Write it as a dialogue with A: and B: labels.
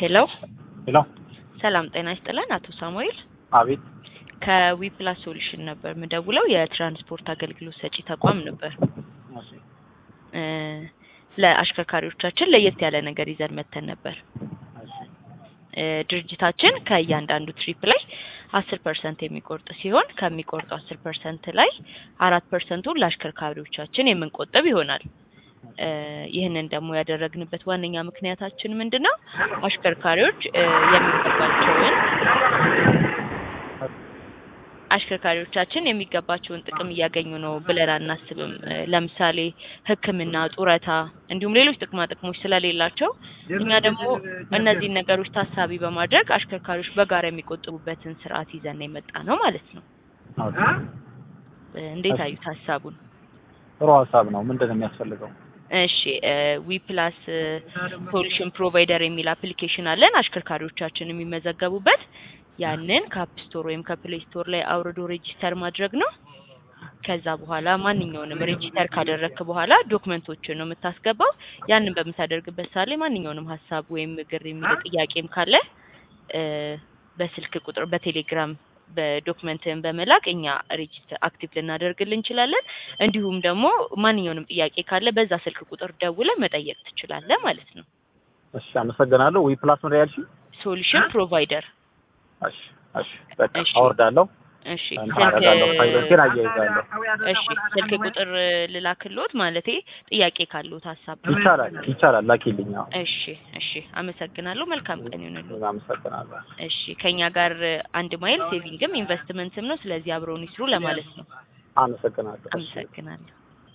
A: ሄሎ
B: ሄሎ
A: ሰላም ጤና ይስጥልን አቶ ሳሙኤል
B: አቤት
A: ከዊፕላስ ሶሉሽን ነበር ምደውለው የትራንስፖርት አገልግሎት ሰጪ ተቋም ነበር
B: እሺ
A: እ ለአሽከርካሪዎቻችን ለየት ያለ ነገር ይዘን መተን ነበር
B: እሺ
A: እ ድርጅታችን ከእያንዳንዱ ትሪፕ ላይ አስር ፐርሰንት የሚቆርጥ ሲሆን ከሚቆርጡ አስር ፐርሰንት ላይ አራት ፐርሰንቱን ለአሽከርካሪዎቻችን የምንቆጥብ ይሆናል እ ይህንን ደግሞ ያደረግንበት ዋነኛ ምክንያታችን ምንድን ነው? አሽከርካሪዎች እ የሚገባቸውን አሽከርካሪዎቻችን የሚገባቸውን ጥቅም እያገኙ ነው ብለን አናስብም። እ ለምሳሌ ሕክምና፣ ጡረታ እንዲሁም ሌሎች ጥቅማ ጥቅሞች ስለሌላቸው እኛ ደግሞ እነዚህን ነገሮች ታሳቢ በማድረግ አሽከርካሪዎች በጋራ የሚቆጥቡበትን ስርዓት ይዘን የመጣ ነው ማለት ነው።
B: ኦኬ
A: እ እንዴት አዩት ሀሳቡን?
B: ጥሩ ሀሳብ ነው። ምንድን ነው የሚያስፈልገው?
A: እሺ ዊ ፕላስ ሶሉሽን ፕሮቫይደር የሚል አፕሊኬሽን አለን አሽከርካሪዎቻችን የሚመዘገቡበት ያንን ከአፕ ስቶር ወይም ከፕሌይ ስቶር ላይ አውርዶ ሬጂስተር ማድረግ ነው። ከዛ በኋላ ማንኛውንም ሬጂስተር ካደረግክ በኋላ ዶክመንቶችን ነው የምታስገባው። ያንን በምታደርግበት ሰዓት ላይ ማንኛውንም ሀሳብ ወይም ግር የሚል ጥያቄም ካለ እ በስልክ ቁጥር በቴሌግራም በዶክመንትን በመላክ እኛ ሬጂስተር አክቲቭ ልናደርግልን እንችላለን። እንዲሁም ደግሞ ማንኛውንም ጥያቄ ካለ በዛ ስልክ ቁጥር ደውለ መጠየቅ ትችላለህ ማለት ነው።
B: እሺ አመሰግናለሁ። ዊ ፕላስ ምን ያልሽ?
A: ሶሉሽን ፕሮቫይደር
B: እሺ እሺ በቃ
A: እሺ።
B: አወርዳለሁ።
A: እሺ
B: እንትን
A: ስልክ
B: አደርጋለሁ። ፋይሎችን አያይዛለሁ።
A: እሺ ስልክ ቁጥር ልላክልዎት ማለቴ ጥያቄ ካለዎት ሀሳብ
B: ይቻላል ይቻላል። ላኪልኝ። አዎ
A: እሺ እሺ አመሰግናለሁ መልካም ቀን ይሁንልዎት
B: አመሰግናለሁ።
A: እሺ ከኛ ጋር አንድ ማይል ሴቪንግም ኢንቨስትመንትም ነው ስለዚህ አብረውን ይስሩ ለማለት ነው
B: አመሰግናለሁ። እሺ።
A: አመሰግናለሁ